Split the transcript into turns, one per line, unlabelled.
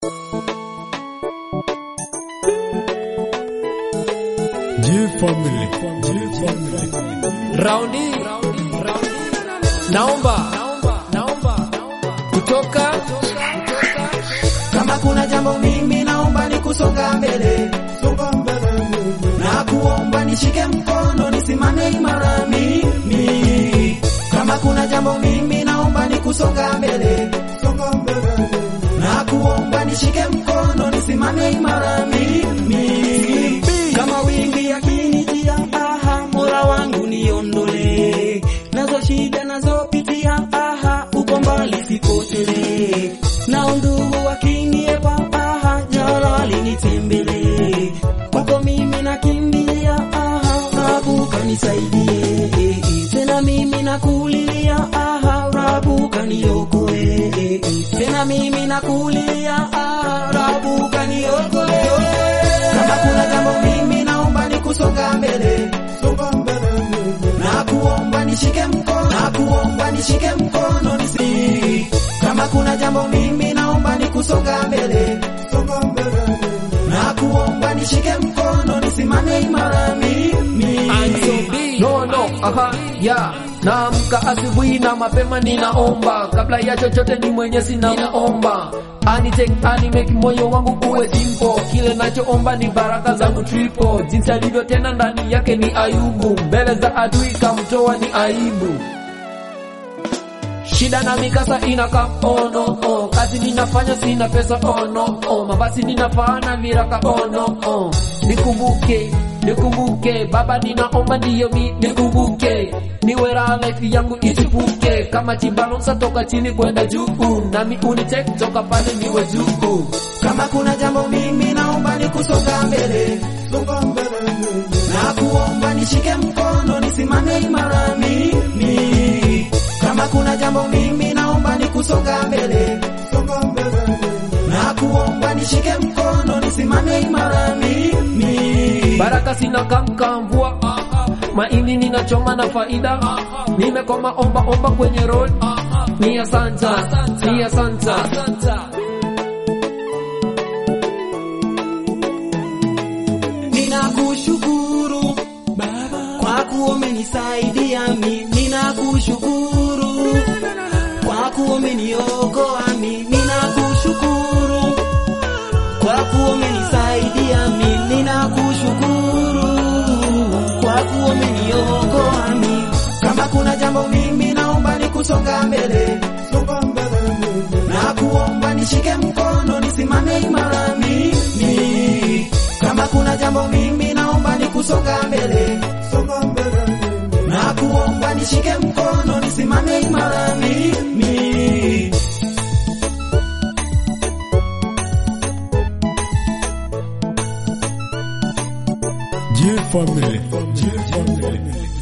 G-Family. G-Family.
Raundi, naomba kutoka
Kama kuna jambo mimi naomba ni kusonga mbele,
Songa mbele mbele.
na kuomba nishike mkono nisimame imara mimi. Kama kuna jambo mimi naomba ni kusonga mbele,
Songa mbele mbele.
na kuomba nishike mkono nisimame imara mimi. Kama wingi yakinijia, aha, Mola wangu niondole nazo shida nazopitia, aha, uko mbali sipotele na ndugu wakiniepa, aha, jalali nitembele kwako mimi nakimbilia, aha, Rabu kanisaidie tena mimi nakulilia, aha, Rabu kaniokoe tena mimi nakulilia, aha, Rabu kaniokoe kama kuna jambo mimi naomba ni kusonga mbele
Songa mbele mbele.
na kuomba nishike mkono na kuomba nishike mkono nisi kama kuna jambo mimi naomba ni kusonga mbele
Songa mbele mbele.
na kuomba nishike mkono nisimame imara mimi
no no aha ya naamka asubuhi na mapema ninaomba kabla ya chochote ni mwenye sinamuomba anitek animeki moyo wangu uwe simpo kile nachoomba ni baraka zangu tripo jinsi alivyo tena ndani yake ni ayubu mbele za adui kamtoa ni aibu shida na mikasa inaka oh no oh kazi ninafanya sina pesa oh no oh mabasi ninafanya viraka oh no oh nikumbuke nikumbuke baba ninaomba ndiyo mi nikumbuke niwe raha life yangu isipuke kama chibalonsa toka chini kwenda juu nami unitek toka pale niwe juu
kama kuna jambo mimi naomba ni kusonga mbele
Songa mbele mbele.
na kuomba nishike mkono nisimame imara mimi kama kuna jambo mimi naomba ni kusonga mbele
Songa mbele mbele.
na kuomba nishike mkono nisimame imara mimi
baraka sina kamka mvua mahindi ninachoma na faida nimekoma omba omba kwenye road ni asanta ni asanta
ninakushukuru kwa kuwa umenisaidia mimi ninakushukuru kwa kuwa umeniokoa mimi ninakushukuru kwa kuwa umenisaidia mimi ninakushukuru kwa kuwa umeniokoa mimi kama kuna jambo mimi naomba ni kusonga mbele
Songa mbele mbele.
na kuomba nishike mkono nisimame imara mimi kama kuna jambo mimi naomba ni kusonga mbele
Songa mbele mbele.
na kuomba nishike mkono nisimame imara mimi
G-Family. G-Family.